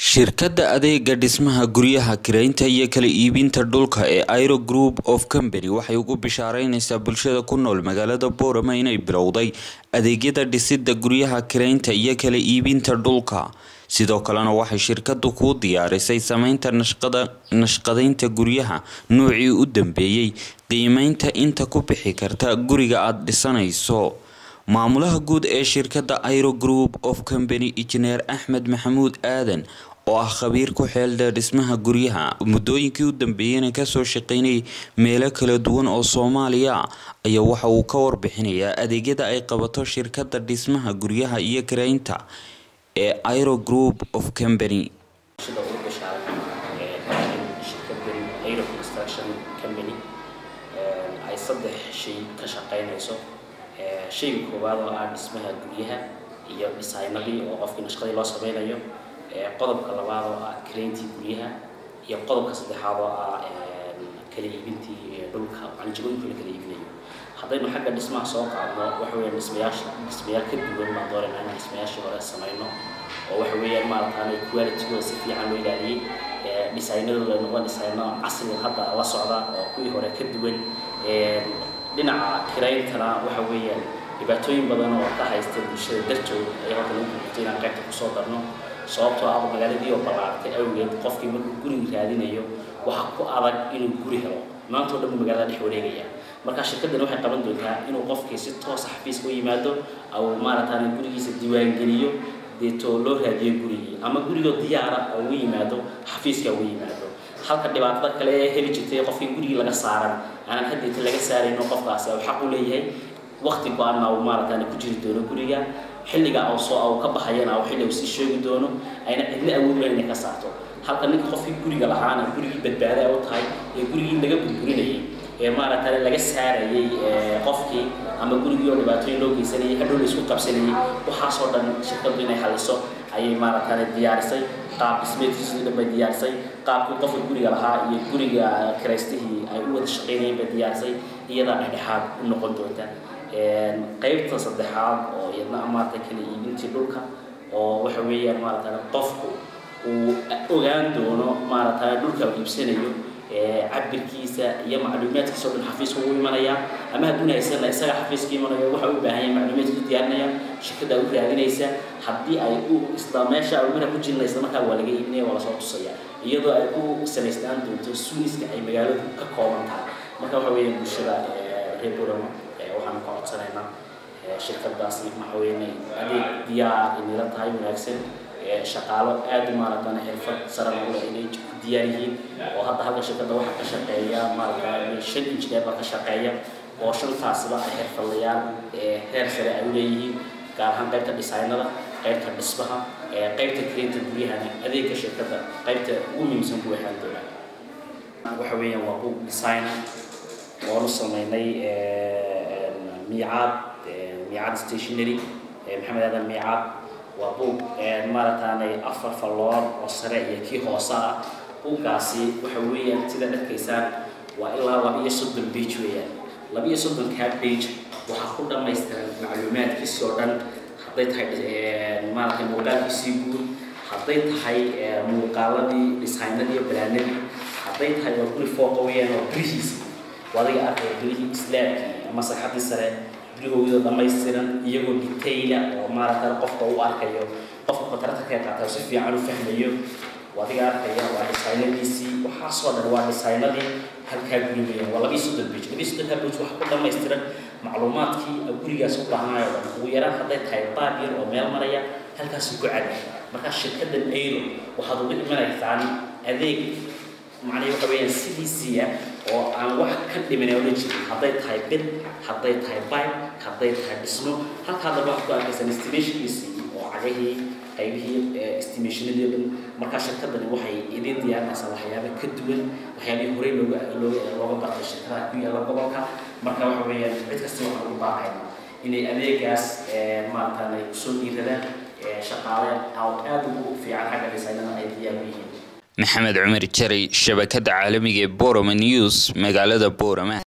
shirkadda adeega dhismaha guryaha kiraynta iyo kala iibinta dhulka ee airo group of company waxay ugu bishaareyneysaa bulshada ku nool magaalada boorama inay bilowday adeegyada dhisida guryaha kiraynta iyo kala iibinta dhulka sidoo kalena waxay shirkadu kuu diyaarisay sameynta nashqadeynta guryaha noocii u dambeeyey qiimeynta inta ku bixi karta guriga aada dhisanayso maamulaha guud ee shirkadda airo group of company injineer axmed maxamuud aadan oo ah khabiir ku xeeldheer dhismaha guryaha muddooyinkii u dambeeyeyna kasoo shaqeynayay meelo kala duwan oo soomaaliya ayaa waxa uu ka warbixinayaa adeegyada ay qabato shirkadda dhismaha guryaha iyo karaynta ee airo group of company ay saddex shay ka shaqeynayso shayga koowaad oo ah dhismaha guryaha iyo dhisaynadii oo qofkii nashqadii loo sameynayo qodobka labaad oo ah karayntii guryaha iyo qodobka saddexaad oo ah kala iibintii dhulka anjigooyinka la kala iibinayo haddaynu xagga dhismaha soo qaadno waxa weeyaan dhismayaasha dhismayaal ka duwan baan doonayna inaan dhismayaashii hore sameyno oo waxa weeyaan maarataanay qualitygooda si fiican loo ilaaliyey dhisaynadooda noqon dhisayno casrigan hadda la socda oo kuwii hore ka duwan dhinaca kirayntana waxa weeyaan dhibaatooyin badan oo ka haysta bulshada dartood ayaa halka lagu gurgurtay inaan qaybta kusoo darno sababtoo ah magaaladii oo ballaartay awgeed qofkii markuu guriga raadinayo waxa ku adag inuu guri helo maantao dhan buu magaalada dhex wareegaya marka shirkadani waxay qaban doontaa inuu qofkii si toosa xafiiska u yimaado au maarataana gurigiisa diiwaangeliyo deetoo loo raadiyo gurigii ama gurigoo diyaara oo u yimaado xafiiska ugu yimaado halka dhibaatada kale ee heli jirtay qofkii gurigii laga saaran aanan haddeeta laga saarayno qofkaasi au xaq u leeyahay waqti go-aanna uu maarataana ku jiri doono guriga xilliga au soo au ka baxayana au xilli uu sii sheegi doono ayna cidna awood lahayn inay ka saarto halka ninka qofkii guriga lahaana gurigii badbaada u tahay ee gurigii laga burburinayay ee maaragtay laga saarayay qofkii ama gurigii oo dhibaatooyin loo geysanayay hadhow la isku qabsanayay waxaasoo dhan shirkadu inay haliso ayay maaragtay diyaarisay qaab dhismeedkiisii dhan bay diyaarisay qaabkii qofka guriga lahaa iyo guriga kiraystihii ay u wada shaqeynayeen bay diyaarisay iyadaa dhexdhexaad u noqon doonta qaybta saddexaad oo iyadna maaragtay kala iibintii dhulka oo waxa weeyaan maaragtay qofku uu ogaan doono maaragtay dhulka uu iibsanayo cabirkiisa iyo macluumaadkiisa o dhan xafiiska ugu imanaya ama hadduuna haysana isaga xafiiska imanayo waxa u baahan yahay macluumaadkiisu diyaarinaya shirkadda u raadinaysa haddii ay u isla meesha ay mara ku jirinaysa markaa waa laga iibinaya waa lasoo tusaya iyadoo ay ku samaystaan doonto suuniska ay magaaladu ka kooban tahay marka waxa weeyaan bulshada reer borama waxaan ka codsanaynaa shirkadaasi waxa weeyaan adeeg diyaar inila tahay wanaagsan shaqaalo aada u maaragtana xirfad sare leh inay ku diyaar yihiin oo hadda halka shirkadda waxaa ka shaqeeya maaragta shan injineer baa ka shaqeeya oo shantaasiba ay xirfadlayaan heer sare ay u leeyihiin gaar ahaan qaybta dhisaynada qaybta dhismaha qaybta karaynta guryahana adeegga shirkadda qaybta ugu muhiimsan ku waxaan doonaa waxa weeyaan waa book designer oonu sameynay miicaad miicaad stationary maxamed aadan miicaad waa buug maarataanay afar falloor oo sare iyo kii hoose ah buuggaasi waxa weeyaan sidaad arkaysaan waa ilaa laba iyo soddon bage weeyaan laba iyo soddonkaa bage waxaa ku dhammaystiran macluumaadkiisi oo dhan hadday tahay maaragtay muuqaalkiisii guud hadday tahay muuqaaladii dhisaynadii balaanadii hadday tahay waa guri fooqa weeyaan oo gurihiisi adiga arkaya gurihii islaamkii ama saxadii sare gurigooda dhammaystiran iyagoo detayla oo maaragta qofka u arkayo qofka kotarata ka qaata si fiican u fahmayo adiga arkaya waa dhisaynadiisii waxaasoo dhan waa dhisaynadii halkaa guri weeyaan waa labii soddon bage labii soddonkaa bage waxaa ku dhammaystiran macluumaadkii gurigaas u baahnayo dhan ugu yaraan hadday tahay baab yar oo meel maraya halkaasuu ku cadi markaa shirkaddan airo waxaad uga imanaysaan adeeg macnaha waxa weeyaan sidiisii ah oo aan wax ka dhimin oo la jirin hadday tahay bid hadday tahay pipe hadday tahay dhismo halkaa daba waxaad ku arkaysaan estimationkiisii oo cagahii qaybihii estimationadii dhan markaa shirkadani waxay idin diyaarinaysaa waxyaaba ka duwan waxyaabihii horey looga looga looga bartay shirkadaha ku yaalla gobolka marka waxa weeyaan cid kasta waxaan ugu baaqaynaa inay adeegaas maarataanay kusoo dhiiradaan shaqaale aad ugu fiican xagga dhisaynada ay diyaar u yihiin maxamed cumar jaray shabakada caalamiga ee boroma news magaalada borama